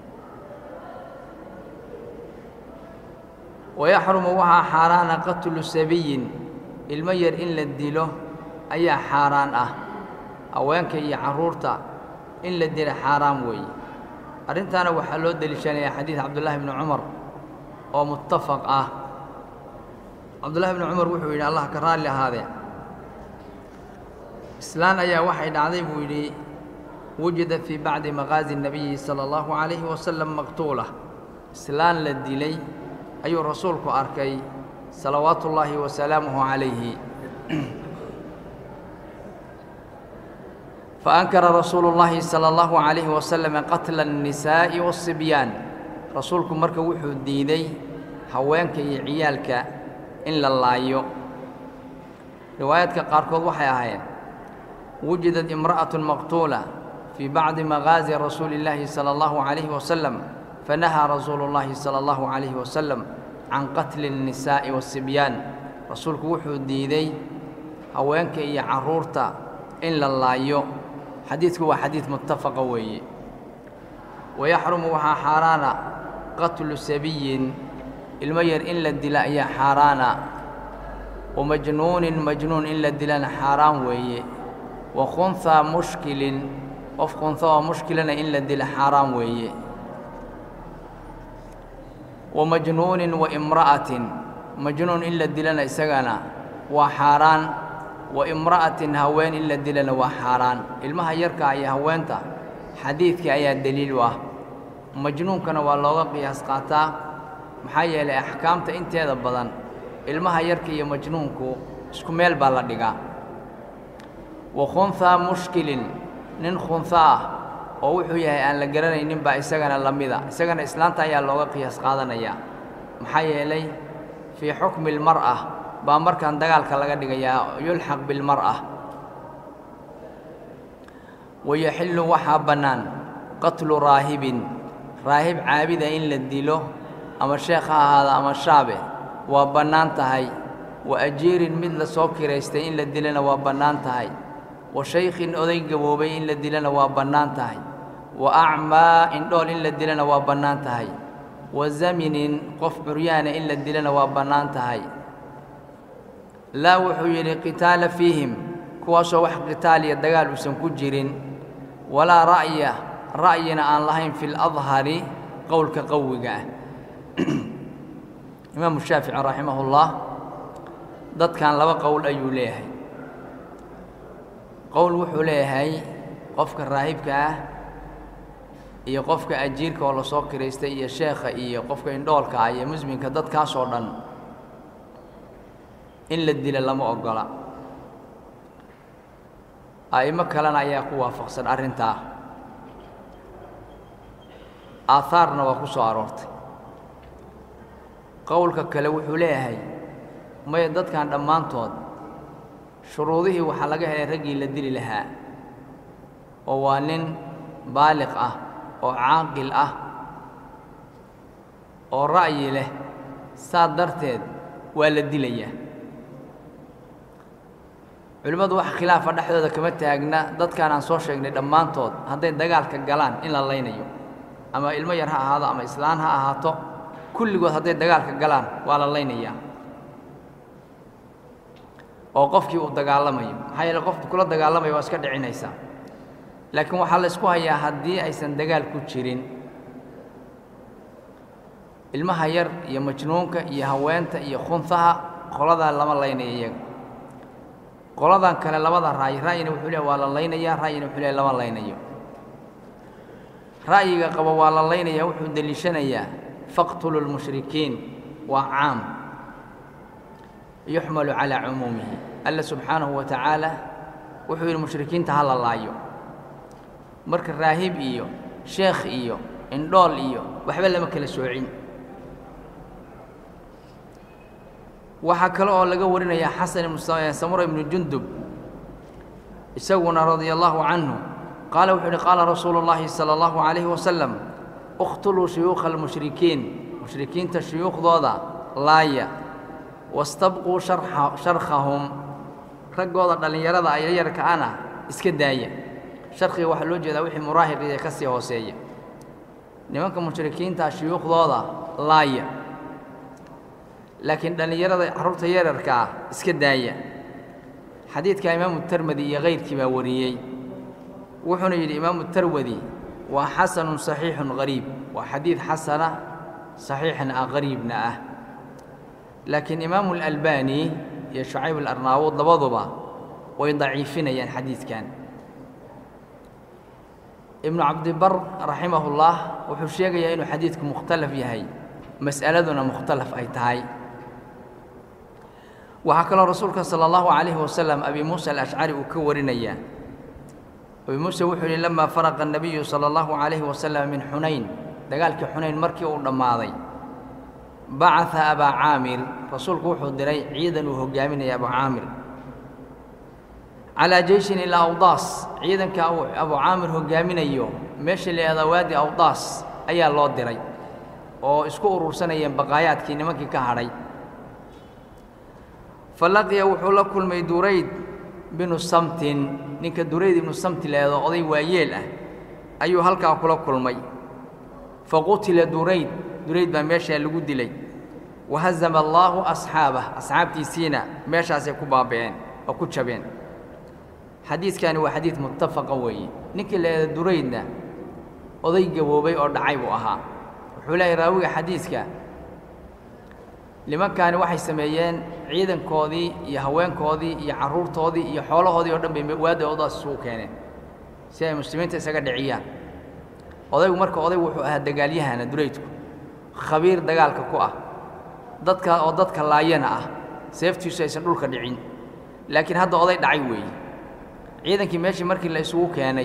wayaxrumu waxaa xaaraana qatlu sabiyin ilmo yar in la dilo ayaa xaaraan ah haweenka iyo carruurta in la dila xaaraan weeye arrintaana waxaa loo deliishanayaa xadiid cabdullaahi bni cumar oo muttafaq ah cabdullahi bni cumar wuxuu yidhi allah ka raalli ahaadee islaan ayaa waxay dhacday buu yidhi wujida fii bacdi maqaazi الnabiyi salى اllahu calayhi wasalam maqtuula islaan la dilay ayuu rasuulku arkay salawaatu ullaahi wasalaamuhu calayhi faankara rasuulu اllahi salى اllahu calayhi wasalam qatla الnisaa'i waالsibyaan rasuulku marka wuxuu diiday haweenka iyo ciyaalka in la laayo riwaayaadka qaarkood waxay ahayd wujidat imra'atu maqtuula fii bacdi maqaazi rasuuli illaahi sala allahu calayhi wasalam fanahaa rasuulu llaahi sala allahu calayhi wasalam can qatli الnisaa'i waasibyaan rasuulku wuxuu diiday haweenka iyo carruurta in la laayo xadiidku waa xadiid muttafaqa weeye wayaxrumu waxaa xaaraana qatlu sabiyin ilmo yar in la dila ayaa xaaraana wamajnuunin majnuun in la dilana xaaraan weeye wa khunhaa mushkilin qof khunha oo mushkilana in la dila xaaraan weeye wa majnuunin wa imra'atin majnuun in la dilana isagana waa xaaraan wa imra'atin haween in la dilana waa xaaraan ilmaha yarkaa iyo haweenta xadiidkii ayaa deliil u ah majnuunkana waa looga qiyaas qaataa maxaa yeelay axkaamta inteeda badan ilmaha yarka iyo majnuunku isku meel baa la dhigaa wa khunhaa mushkilin nin khunha ah oo wuxuu yahay aan la garanaynin baa isagana la mida isagana islaanta ayaa looga qiyaas qaadanayaa maxaa yeelay fii xukmi اlmar'a baa markan dagaalka laga dhigayaa yulxaq bilmar'a wayaxillu waxaa bannaan qatlu raahibin raahib caabida in la dilo ama sheekh ha ahaada ama shaabe waa bannaan tahay wa ajiirin mid la soo kiraystay in la dilana waa bannaan tahay wa shaykhin oday gaboobay in la dilana waa bannaan tahay wa acmaa indhool in la dilana waa bannaan tahay wa zaminin qof curyaana in la dilana waa bannaan tahay laa wuxuu yidhi qitaala fiihim kuwaasoo wax qitaal iyo dagaal uusan ku jirin walaa ra'ya ra'yina aan lahayn fi ladhari qowlka qawiga ah imaamu shaafici raximahullah dadkan laba qowl ayuu leeyahay qowl wuxuu leeyahay qofka raahibka ah iyo qofka ajiirka oo lasoo kiraystay iyo sheekha iyo qofka indhoolka ah iyo musminka dadkaasoo dhan in la dila lama oggola a'imo kalena ayaa ku waafaqsan arrintaa aahaarna waa ku soo aroortay qowlka kale wuxuu leeyahay maya dadkan dhammaantood shuruudihii waxaa laga helay raggii la dili lahaa oo waa nin baaliq ah oo caaqil ah oo ra'yi leh saa darteed waa la dilayaa culimmadu wax khilaafa dhexdooda kama taagna dadkaan aan soo sheegnay dhammaantood hadday dagaalka galaan in la laynayo ama ilmo yar ha ahaado ama islaan ha ahaato kulligood hadday dagaalka galaan waa la laynayaa oo qofkii uu dagaalamayo maxaa yeele qofku kula dagaalamayo waa iska dhicinaysaa laakiin waxaa la ysku hayaa haddii aysan dagaal ku jirin ilmaha yar iyo majnuunka iyo haweenta iyo khunhaha qoladaa lama laynaya iyaga qoladan kale labada ra'yi ra'yina wuxuu leehay waa la laynayaa ra'yina wuxuu leehay lama laynayo ra'yiga qaba waa la laynayaa wuxuu deliishanayaa faqtulu lmushrikiin waa caam yuxmalu calaa cumuumihi alla subxaanahu wa tacaala wuxuu yidhi mushrikiinta ha la laayo marka raahib iyo sheekh iyo indhool iyo waxba lama kala soocin waxaa kale oo laga warinayaa xasan ibnu samura ibnu jundub isaguna radia allahu canhu qaala wuxuu yidhi qaala rasuulu اllahi salى allahu calayhi wasalam اqtuluu shuyuukha almushrikiin mushrikiinta shuyuukhdooda laaya wastabquu sharkhahum raggooda dhallinyarada ayaryarka ana iska daaya sharkiga waxaa loo jeedaa wixii muraahiqiya ka sii hooseeya nimanka mushrikiinta shuyuukhdooda laaya laakiin dhallinyarada carruurta yararka ah iska daaya xadiidka imaamu termadi iyo kayrkii baa wariyey wuxuuna yidhi imaamu terwadi waa xasanun saxiixun qariib waa xadiid xasana saxiixna ah qariibna ah laakiin imaamu alalbani iyo shucayb alarnaawud labaduba way daciifinayaan xadiidkan ibnu cabdibar raximahullah wuxuu sheegayaa inuu xadiidku mukhtalaf yahay mas'aladuna mukhtalaf ay tahay waxaa kaloo rasuulka sala allahu calayhi wasalam abi muusa alashcari uu ka warinayaa abi muuse wuxuu yidhi lamaa faraqa annabiyu sala allahu calayhi wasalam min xunayn dagaalkii xunayn markii uu dhammaaday bacaa abaa caamir rasuulku wuxuu diray ciidan uu hogaaminaya abu caamir calaa jeyshin ilaa awdaas ciidanka abu caamir hogaaminayo meesha la yihahdaa waadi awdaas ayaa loo diray oo isku urursanayeen baqaayaadkii nimankii ka hadhay fa laqiya wuxuu la kulmay durayd binu samtin ninka durayd ibnu samti leedo oday waayeel ah ayuu halkaa kula kulmay fa qutila durayd durayd baa meeshaa lagu dilay wahazama allaahu asxaabah asxaabtiisiina meeshaasay ku baaba'een oo ku jabeen xadiidkani waa xadiid muttafaqa weeye ninkii leeda duraydna oday gaboobay oo dhacay buu ahaa wuxuu leeyahy raawiga xadiidka nimankaani waxay sameeyeen ciidankoodii iyo haweenkoodii iyo carruurtoodii iyo xoolahoodii oo dhan bay waadi odaas isugu keeneen si ay muslimiinta isaga dhiciyaan odaygu marka odaygu wuxuu ahaa dagaalyahana duraydku khabiir dagaalka ku ah dadka oo dadka laayana ah seeftiisu aysan dhulka dhicin laakiin hadda oday dhacay weeye ciidankii meeshii markii la isugu keenay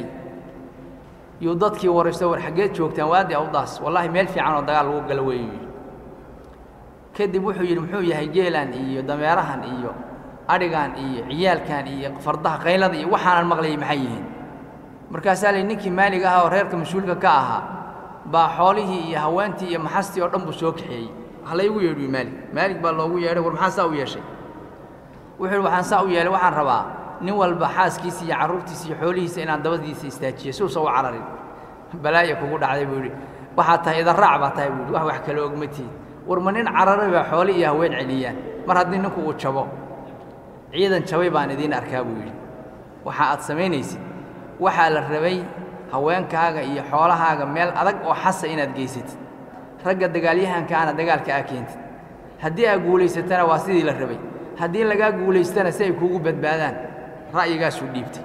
yuu dadkii waraysto war xaggeed joogtaan waadi awdaas wallaahi meel fiican oo dagaal lagu galo weeyu yidhi kadib wuxuu yidhi muxuu yahay geelan iyo dameerahan iyo adhigan iyo ciyaalkan iyo fardaha qaylada iyo waxaanan maqlayay maxay yihiin markaasaa lay ninkii maalig ahaa oo reerka mas-uulka ka ahaa baa xoolihii iyo haweentii iyo maxastii oo dhan buu soo kaxeeyey wax laygu yeedhiyo maalig maalig baa loogu yeedhay war maxaa saa u yeeshay wuxuu yidhi waxaan saa u yeelay waxaan rabaa nin walba xaaskiisa iyo carruurtiisa iyo xoolihiisa inaan dabadiisa istaajiyo si uusan u cararin balaaya kugu dhacday buu yidhi waxaad tahay idaraac baa tahay buu yidhi wax wax kale ogmatiid war ma nin cararay baa xoole iyo haween celiyaan mar haddii ninku uu jabo ciidan jabay baan idiin arkaa buu yidhi waxa aad samaynaysid waxaa la rabay haweenkaaga iyo xoolahaaga meel adag oo xasa inaad geysatid ragga dagaalyahankaana dagaalka aa keentid haddii aa guulaysatana waa sidii la rabay haddii lagaa guulaystana si ay kuugu badbaadaan ra'yigaasuu dhiibtay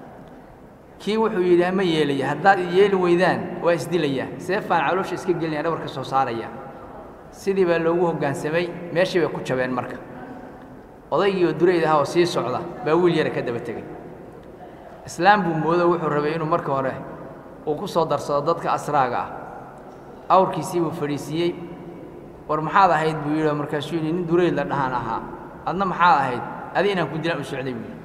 kii wuxuu yidhi ma yeelaya haddaad yeeli weydaan waa isdilayaa seefaan caloosha iska gelinaya dhabar ka soo saaraya sidii baa loogu hoggaansamay meeshii bay ku jabeen marka odaygii oo durayd ah oo sii socda baa wiil yara ka daba tegey islaam buu moodo wuxuu rabay inuu marka hore uu ku soo darsado dadka asraaga ah awrkiisii buu fadhiisiiyey war maxaad ahayd buu yidhi markaasuu yidhi nin durayd la dhahaan ahaa adna maxaad ahayd adi inaan ku dilaan u socday buu yidhi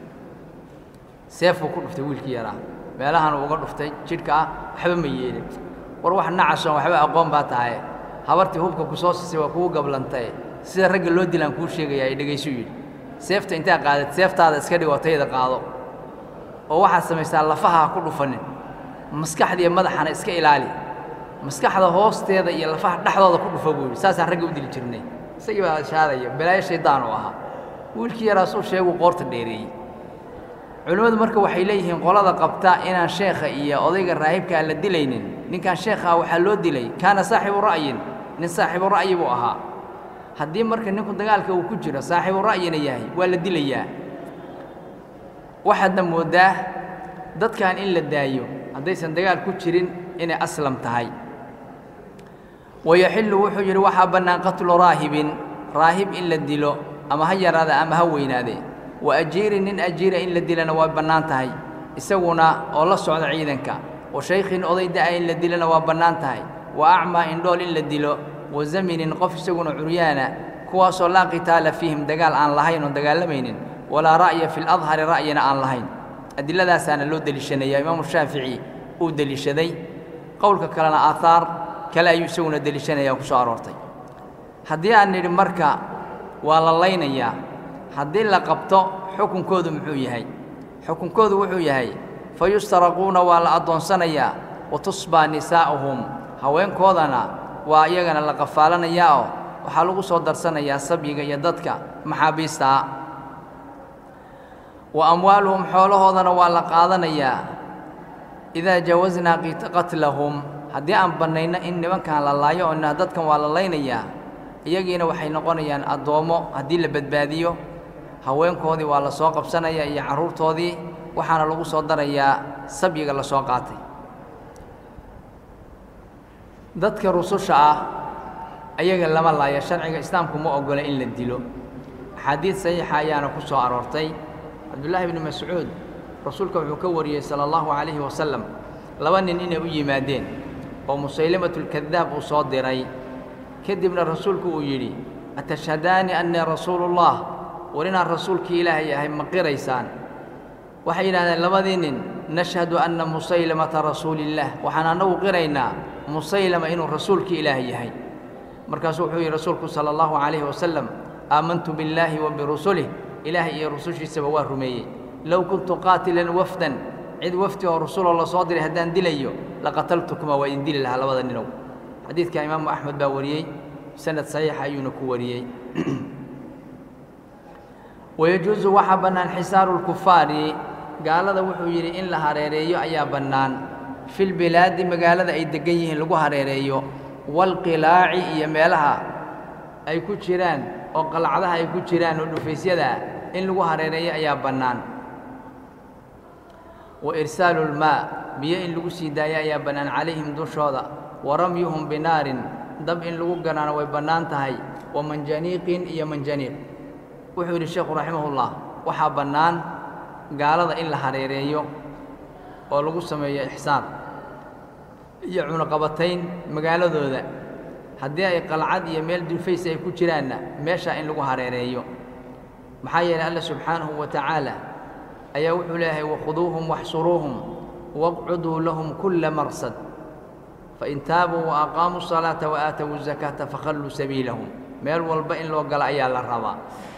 seefuu ku dhuftay wiilkii yaraa meelahanuu uga dhuftay jidhka ah waxba ma yeelin war wax nacasoon waxba aqoon baa tahaye habartii hubka ku soo sisay waa kugu gablantae sida ragga loo dilaan kuu sheegaya ay dhegaysu yidhi seefta intaa qaadad seeftaada iska dhig oo tayda qaado oo waxaad samaysaa lafaha ha ku dhufanin maskaxdiiyo madaxana iska ilaali maskaxda hoosteeda iyo lafaha dhexdooda ku dhufa buu yidhi saasaan ragga u dili jirnay isagii baa shaadaya balaayo shaydaan u ahaa wiilkii yaraasuu sheeguu qoorta dheereeyey culimmadu marka waxay leeyihiin qolada qabta inaan sheekha iyo odayga raahibka aan la dilaynin ninkan sheekha ah waxaa loo dilay kaana saaxibu ra'yin nin saaxibu ra'yi buu ahaa haddii marka ninku dagaalka uu ku jiro saaxibu ra'yina yahay waa la dilayaa waxaadna mooddaa dadkan in la daayo haddaysan dagaal ku jirin inay aslam tahay wayaxillu wuxuu yidhi waxaa bannaan qatlu raahibin raahib in la dilo ama ha yaraada ama ha weynaade wa ajiirin nin ajiira in la dilana waa bannaan tahay isaguna oo la socda ciidanka wa shaykhin oday da'a in la dilana waa bannaan tahay wa acmaa indhool in la dilo wa zaminin qof isaguna curyaana kuwaasoo laa qitaala fiihim dagaal aan lahayn oon dagaalamaynin walaa ra'ya fi ladhari ra'yina aan lahayn adilladaasaana loo deliishanaya imaamu shaafici uu deliishaday qowlka kalena aahaar kale ayuu isaguna deliishanaya ku soo aroortay haddii aan nidhi marka waa la laynayaa haddii la qabto xukunkoodu muxuu yahay xukunkoodu wuxuu yahay fa yustaraquuna waa la addoonsanayaa wa tusbaa nisaa'uhum haweenkoodana waa iyagana la qafaalanayaa oo waxaa lagu soo darsanayaa sabyiga iyo dadka maxaabiistaa wa amwaaluhum xoolahoodana waa la qaadanayaa idaa jawasnaa qatlahum haddii aan bannayno in nimankan la laayo oo na dadkan waa la laynayaa iyagiina waxay noqonayaan addoommo haddii la badbaadiyo haweenkoodii waa la soo qabsanayaa iyo carruurtoodii waxaana lagu soo darayaa sabyiga la soo qaatay dadka rususha ah ayaga lama laaya sharciga islaamku ma oggola in la dilo axaadiid saxiixa ayaana ku soo aroortay cabdullaahi bni mascuud rasuulka wuxuu ka wariyey sala allahu calayhi wasalam laba nin inay u yimaadeen oo musaylimatulkadaab uu soo diray kadibna rasuulku uu yidhi atashhadaani annii rasuuluullah war inaan rasuulkii ilaahay ahay ma qiraysaan waxay yidhahdeen labadii nin nashhadu anna musaylamata rasuulillaah waxaan annagu qiraynaa musaylama inuu rasuulkii ilaah yahay markaasuu wuxuu yidhi rasuulku sala allahu calayhi wasalam aamantu billaahi wa birusulih ilaahay iyo rusushiisaba waa rumeeyey low kuntu qaatilan wafdan cid wafdi oo rasuloo la soo diray haddaan dilayo laqataltukuma waa idin dili lahaa labada ninow xadiidka imaamu axmed baa wariyey sanad saxiixa ayuuna ku wariyey wayajuusu waxaa bannaan xisaaru lkufaari gaalada wuxuu yidhi in la hareereeyo ayaa bannaan filbilaadi magaalada ay deggan yihiin lagu hareereeyo waalqilaaci iyo meelaha ay ku jiraan oo qalcadaha ay ku jiraan oo dhufaysyada in lagu hareereeyo ayaa bannaan wa irsaalu lmaa biyo in lagu sii daayo ayaa bannaan calayhim dushooda wa ramyuhum binaarin dab in lagu ganaano way bannaan tahay wa manjaniiqin iyo manjaniiq wuxuu yidhi sheekhu raximahullah waxaa bannaan gaalada in la hareereeyo oo lagu sameeyo ixsaan iyo cunaqabatayn magaaladooda haddii ay qalcad iyo meel dulfays ay ku jiraanna meeshaa in lagu hareereeyo maxaa yeelay alla subxaanahu wa tacaala ayaa wuxuu leeyahay wakhuduuhum waxsuruuhum waqcuduu lahum kulla marsad fain taabuu wa aqaamuu salaata wa aatowu zakaata fakhalluu sabiilahum meel walba in loo galo ayaa la rabaa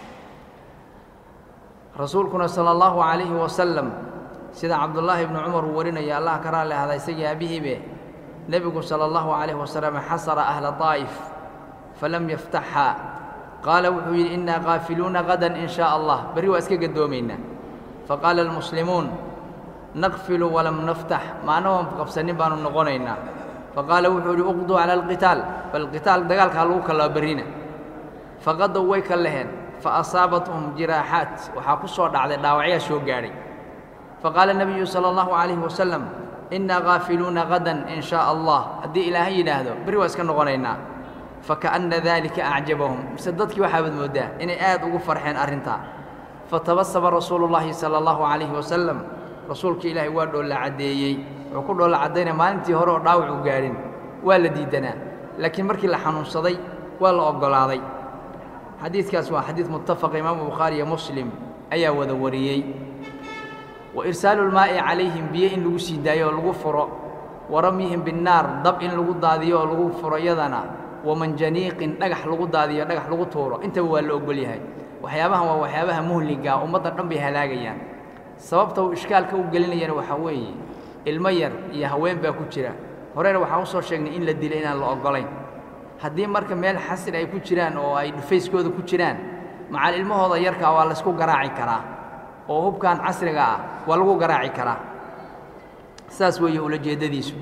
rasuulkuna sala allahu calayhi wasalam sida cabdullaahi ibnu cumar uu warinaya allah ka raalli ahda isagii aabihiibe nebigu sala allahu calayhi wasalam xasara ahla daa'if falam yaftaxhaa qaala wuxuu yidhi innaa qaafiluuna gadan in shaa allah berri waa iska gadoomaynaa faqaala almuslimuun naqfilu walam naftax maana waan qabsanin baanu noqonaynaa faqaala wuxuu yidhi uqduu cala alqitaal bal qitaal dagaalkaa lagu kallaa berrina faqadow way ka leheen faasaabathum jiraaxaat waxaa ku soo dhacday dhaawacyaa soo gaadhay faqaala nebiyu sala allahu calayhi wasalam innaa qaafiluuna gadan in shaa allah haddii ilaahay yidhaahdo berri waa iska noqonaynaa faka'anna daalika acjabahum mise dadkii waxaabaad mooddaa inay aad ugu farxeen arrintaa fatabasama rasuulu llaahi sala allahu calayhi wasalam rasuulka ilaahay waa dhoolla caddeeyey wuxuu ku dhoolla caddaynaya maalintii hore oo dhaawac u gaadhin waa la diidanaa laakiin markii la xanuunsaday waa la oggolaaday xadiidkaas waa xadiid muttafaqa imaamu bukhaari iyo muslim ayaa wada wariyey wa irsaalu lmaa'i calayhim biyo in lagu sii daayo oo lagu furo wa ramyihim binnaar dab in lagu daadiyo oo lagu furo iyadana wa manjaniiqin dhagax lagu daadiyo dhagax lagu tuuro intaba waa la ogol yahay waxyaabahan waa waxyaabaha muhliga ummadda dhan bay halaagayaan sababta uu ishkaalka u gelinayana waxaa weeye ilmo yar iyo haween baa ku jira horena waxaan u soo sheegnay in la dilo inaan la oggolayn haddii marka meel xasri ay ku jiraan oo ay dhufayskooda ku jiraan macal ilmahooda yarkaa waa laysku garaaci karaa oo hubkan casriga ah waa lagu garaaci karaa saas weeye ulajeeddadiisu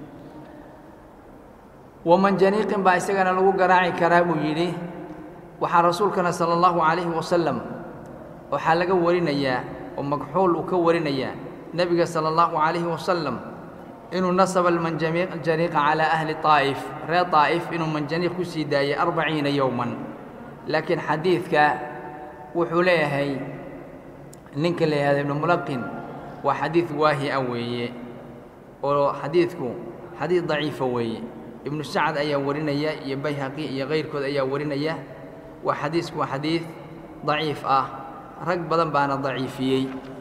wamanjaniiqin baa isagana lagu garaaci karaa buu yidhi waxaa rasuulkana sala allahu calayhi wasalam waxaa laga warinayaa oo magxuul uu ka warinayaa nebiga sala allahu calayhi wasalam inuu nasaba almanjaniiqa calaa ahli taa'if reer taa'if inuu manjaniiq ku sii daayey arbaciina yowman laakiin xadiidka wuxuu leeyahay ninka la yihahda ibnu mulaqin waa xadiid waahi a weeye oo xadiidku xadiid daciifa weeye ibnu sacad ayaa warinaya iyo bayhaqi iyo kayrkood ayaa warinaya waa xadiisku waa xadiid daciif ah rag badan baana daciifiyey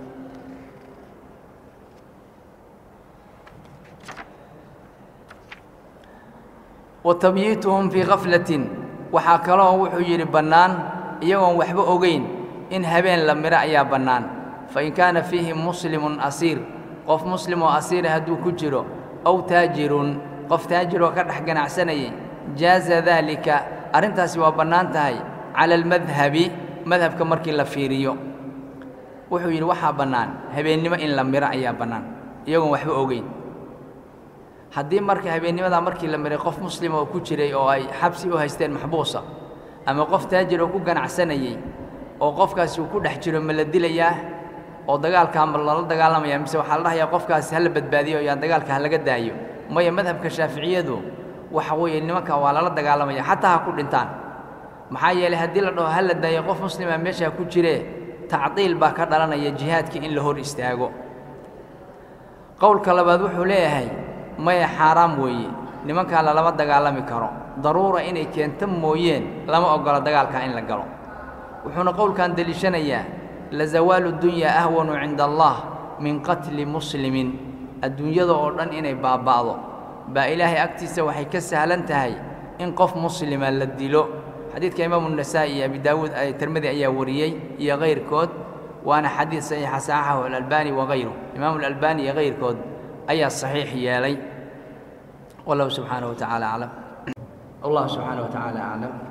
wa tabyiituhum fii khaflatin waxaa kaloo wuxuu yidhi bannaan iyagoon waxba ogeyn in habeen la midho ayaa bannaan fa in kaana fiihim muslimun asiir qof muslim oo asiira hadduu ku jiro aw taajirun qof taajiroo ka dhex ganacsanayay jaaza daalika arrintaasi waa bannaan tahay cala almadhabi madhabka markii la fiiriyo wuxuu yidhi waxaa bannaan habeennimo in la midho ayaa bannaan iyagoon waxba ogeyn haddii marka habeennimadaa markii la miray qof muslima oo ku jiray oo ay xabsi u haysteen maxbuusa ama qof taajir oo ku ganacsanayey oo qofkaasi uu ku dhex jiro ma la dilayaa oo dagaalkaa ma lala dagaalamaya mise waxaa la dhahayaa qofkaasi ha la badbaadiyo yaa dagaalka ha laga daayo maya madhabka shaaficiyadu waxa weeye nimanka waa lala dagaalamaya xataa ha ku dhintaan maxaa yeelay haddii la dhaho ha la daayo qof muslima meeshaa ku jiree tacdiil baa ka dhalanaya jihaadkii in la hor istaago qowlka labaad wuxuu leeyahay maya xaaraam weeye nimankaa lalama dagaalami karo daruura inay keento mooyeen lama oggola dagaalkaa in la galo wuxuuna qowlkan deliishanayaa la zawaalu dunyaa ahwanu cinda allah min qatli muslimin adduunyada oo dhan inay baaba'do baa ilaahay agtiisa waxay ka sahlan tahay in qof muslima la dilo xadiidka imaamu nasaa'i iyo abi daawuud tirmidi ayaa wariyey iyo kayrkood waana xadiid saxiixa saxaxahu alalbani wakayru imaamu alalbani iyo kayrkood ayaa saxiix yeelay wallahu subxaanahu wa tacaala aclam allah subxaanahu wa tacaala aclam